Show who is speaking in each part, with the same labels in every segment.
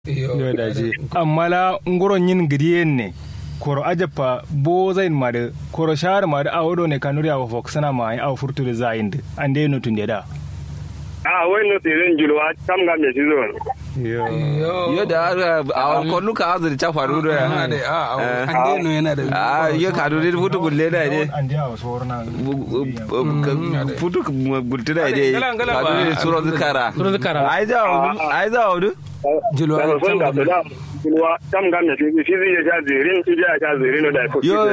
Speaker 1: yo da ji amma la ngoron yin gidiyen ne koro ajapa bo zain ma da koro shahar ma da awodo ne kanuri awa foksana ma ai awa furtu da zayin da an dai nutun da
Speaker 2: a wai no tirin julwa kam ga me shi zo
Speaker 1: yo
Speaker 3: yo da a konu ka azuri ta faru da
Speaker 4: yana da a a an dai no yana da
Speaker 3: a yo ka do dai futu gulle da ne
Speaker 1: an dai awa sorna
Speaker 3: futu gulte da ne
Speaker 4: Ngala, ngala
Speaker 3: ka do
Speaker 4: ba.
Speaker 3: dai suro zikara
Speaker 5: Suro zikara.
Speaker 3: ai za ai za wudu
Speaker 4: Julwa
Speaker 2: da son da
Speaker 4: can
Speaker 2: da julwa kam ga me shi shi zai ya zirin shi ya sha zirin da ko
Speaker 3: yo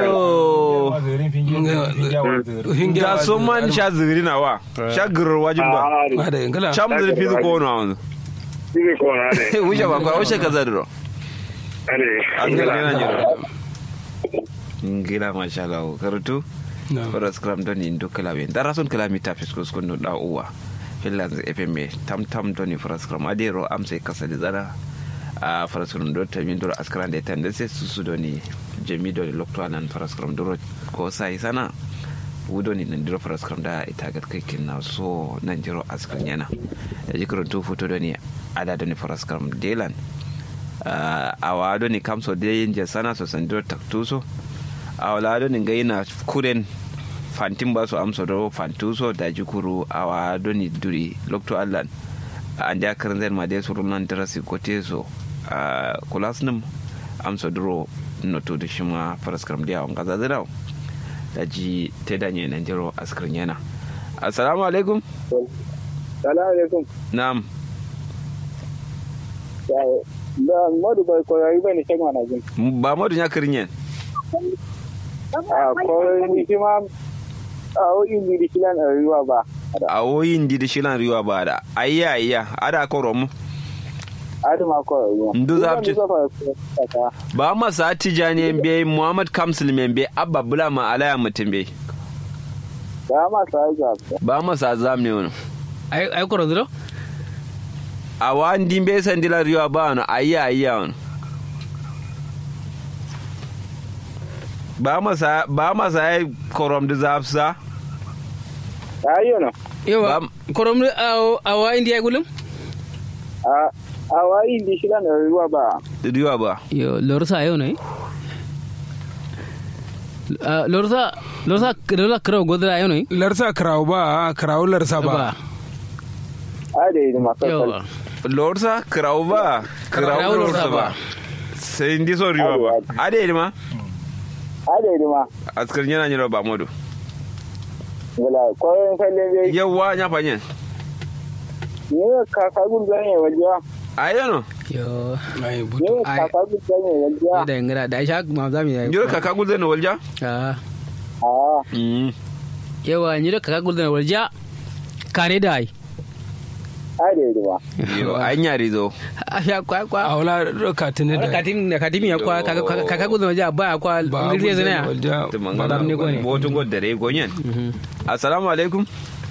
Speaker 4: hinge
Speaker 3: da so man sha ziri na wa sha girar wajin ba
Speaker 4: ba da ingala
Speaker 3: cham ziri fi ko na wanzu
Speaker 2: shi ko na ne
Speaker 3: wuce ba kwa wuce ka zadiro
Speaker 2: ane
Speaker 3: an gina gina jiro ngila masha Allah karatu
Speaker 4: No.
Speaker 3: Foras kram doni ndo kalawe dara son kalami ta fisko skondo da uwa finlands fm tam tam doni foras kram adero amse kasali zara a foras kram do ta min doro askran de tande se susu doni jemi doni lokto anan foras kram doro ko sai sana wudoni nan diro foras kram da ita gat kai kinna so nan jiro askran yana da jikron to foto doni ada doni foras kram delan a wado ni kamso de yin sana so sandiro taktuso a wala ni ga yana kuren fantin ba su amsa do fantuso da jikuru a wado ni duri lokto allan an ja karin zai ma dai su runan darasi ko teso a kulas nim amsa duro no to da shi ma faras karam da yawon gaza zira da ji te da ne nan jiro askarin yana assalamu alaikum
Speaker 2: salamu alaikum
Speaker 3: na'am
Speaker 2: da modu bai koyari bane shan wana jin
Speaker 3: ba madu ya karin yan
Speaker 2: a ko ni shi ma a o indi di kilan a ruwa ba
Speaker 3: a woyin di da shilan riwa ba da ayya ayya ada ko romu
Speaker 2: adu ma ko ruwa
Speaker 3: Ndu za ci- ba masa tijani be muhammad kamsil membe abba bula ma alaya mutum be
Speaker 2: da ma sa ga
Speaker 3: ba masa zam ne wani
Speaker 5: ai ai koro zuro
Speaker 3: a wani be sandila riwa ba wani ayya ayya wani ba masa ba masa ya korom da zafsa
Speaker 2: ayo no
Speaker 5: yawa
Speaker 3: Bam.
Speaker 5: korom aw awa india gulum
Speaker 2: a a wa indi kilan a ruwa ba
Speaker 3: riwa ba
Speaker 5: yo lorsa ayo ne Ah, lorsa lorsa lorsa kro godra ayo ne
Speaker 4: larsa kraw ba kraw larsa
Speaker 5: ba
Speaker 4: ba
Speaker 2: a da yi ma
Speaker 5: yawa
Speaker 3: lorsa kirau ba kirau
Speaker 5: Kirau
Speaker 3: lorsa
Speaker 5: lorsa
Speaker 3: ba
Speaker 5: ba.
Speaker 3: sai ndi so riwa ba ade ma
Speaker 2: a da yi ma
Speaker 3: askar yana nyiro ba modu
Speaker 2: gala ko en falle be
Speaker 3: yawa nya fanyen
Speaker 2: ni ka ka gun gane wajiya
Speaker 3: ayo no
Speaker 5: yo
Speaker 4: ai
Speaker 2: ni
Speaker 4: butu
Speaker 2: ka ka gun gane wajiya
Speaker 5: da ngara da sha ma za mu yi
Speaker 3: nyiro kaka gulde no walja
Speaker 5: ah
Speaker 2: a
Speaker 3: mm
Speaker 5: yawa ni da kaka gulda walja kare da ai
Speaker 2: a da yi ma
Speaker 3: yo anya rizo
Speaker 5: a ya kwa kwa
Speaker 4: a wala ka tune da
Speaker 5: katim da katim ya kwa kaka kaka gulda walja ba ya kwa
Speaker 4: ba
Speaker 5: ngirje zana ya
Speaker 3: to mangana
Speaker 5: Madam ne ko ne?
Speaker 3: botu god dare gonyen assalamu alaikum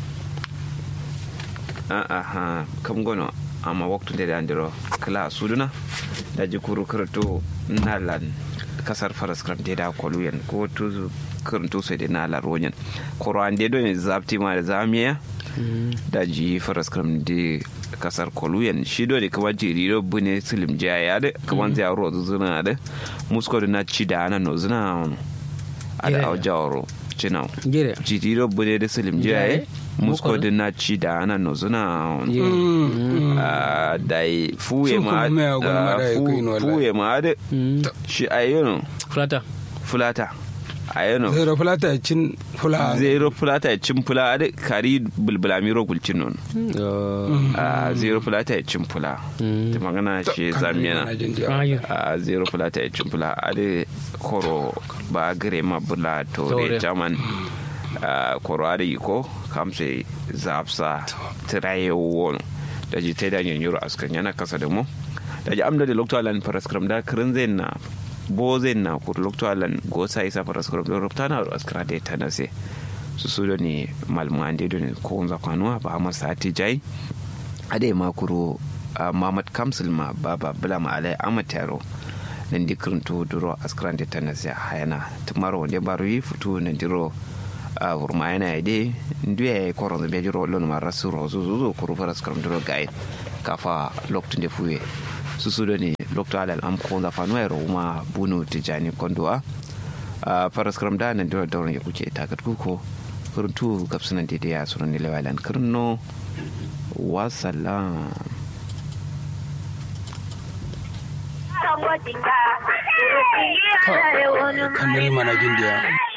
Speaker 3: ah aha kam gono amma waktu de andiro kala suduna da jikuru kurto nalan kasar faras kram de da koluyen ko to kurto sai de nalar ronyen koro ande do ne zapti ma da zamiya da ji faras kram de kasar koluyen shi do ne kuma jiri do bune silim jaya da kuma zai ro zuna da musko da na ci da ana no zuna ada
Speaker 5: Yeah.
Speaker 3: au jawro cinaw
Speaker 5: gire
Speaker 3: jitiro bude da silim jiyaye musko da na ci da ana no zuna Ah, dai fuye
Speaker 4: Su
Speaker 3: ma
Speaker 4: kuma mai agwal ma
Speaker 3: ah,
Speaker 4: da ya
Speaker 3: fu-
Speaker 4: kuyi no wallahi.
Speaker 3: fuye ma da shi ayyano
Speaker 5: flata
Speaker 3: fulata ayyano
Speaker 4: zero fulata cin fula
Speaker 3: zero fulata ya cin fula da kari bulbulami ro gulcin non
Speaker 5: yo
Speaker 3: Ah, zero fulata ya cin fula ta magana shi zamiyana
Speaker 5: ayo
Speaker 3: a zero fulata ya cin fula a da koro ba gare ma bula to
Speaker 5: Tore.
Speaker 3: da jaman a koro a da iko kamse zapsa tiraye won da ji ta da yin yuro askan yana kasa da mu da ji amda da lokto alan paraskram da kirin zai na bo zai na kur lokto alan go sa isa paraskram da rubta na askara da ta nase su su da ne malmu an da ne ko unza kwanuwa ba ma sati jai ade makuro a mamad kamsil ma baba bula ma alai amat yaro nan di kirinto duro askran de tanas ya hayana tumaro wonde baro yi futu nan diro a wurma yana ide nduye koron be jiro lon ma rasu rozu zuzu kuru fara askran duro gai kafa loktu de fuye su su ne dr alal am ko da fanu ya roma bunu tijani kondoa a faras kram da nan da dauran ya kuke ta kat kuko kuruntu gapsunan da ya sunan ne lewalan kurno wa salam
Speaker 4: kanil mana jindiya